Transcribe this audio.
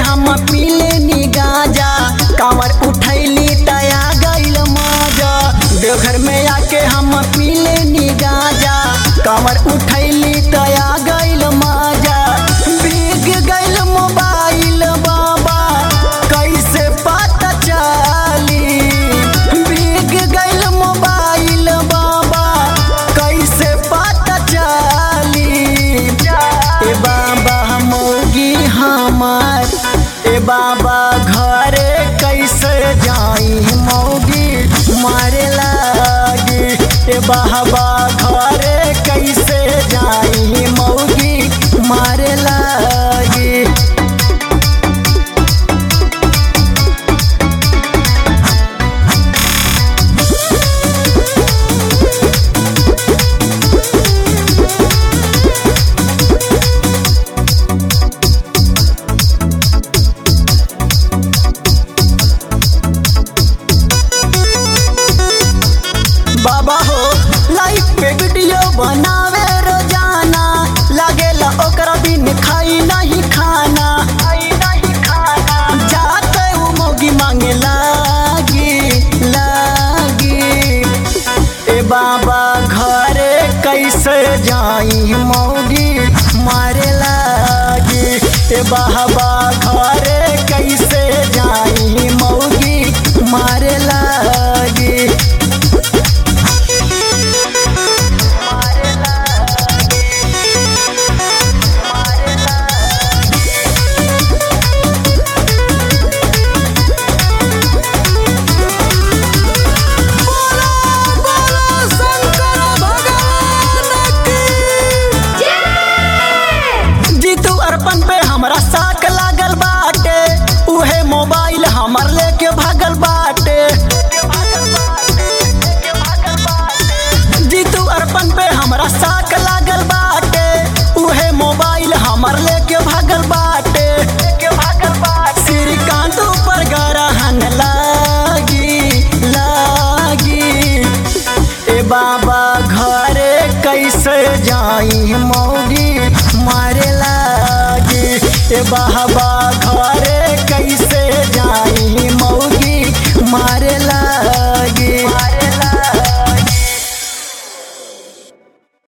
हम पीले नी गाजा कांवर उठैली तया गइल मजा देवघर में आके हम पीले नी गाजा कांवर उठैली तया गइल मजा भीग गइल मोबाइल बाबा कैसे पता चली भीग गइल मोबाइल बाबा कैसे पता चली ए बाबा मोगी हमार ए बाबा घरे कैसे जाई मोगी मारे लागी ए बाबा घरे कैसे जाई मोगी मारे लागी बाबा हो लाइफ पे वीडियो बनावे रोजाना लागेला ओकरा बिन खाई नहीं खाना जाते वो मोगी मांगे लागी लागी ए बाबा घरे कैसे जाई मोगी मारे लागी ए बाबा घरे कैसे जाई मोगी मारे लागी जीतू अर्पण पे हमरा साक लागल बाटे उहे मोबाइल हमर लेके भागल बाटे जीतू अर्पण पे हमरा साक लागल बाटे उहे मोबाइल हमर लेके भागल बाटे श्रीकांत ऊपर गरहन लागी लागी ए बाबा घरे कैसे जाई मौगी मारे लागी ए बाबा घरे कैसे जाई मौगी मारे लागी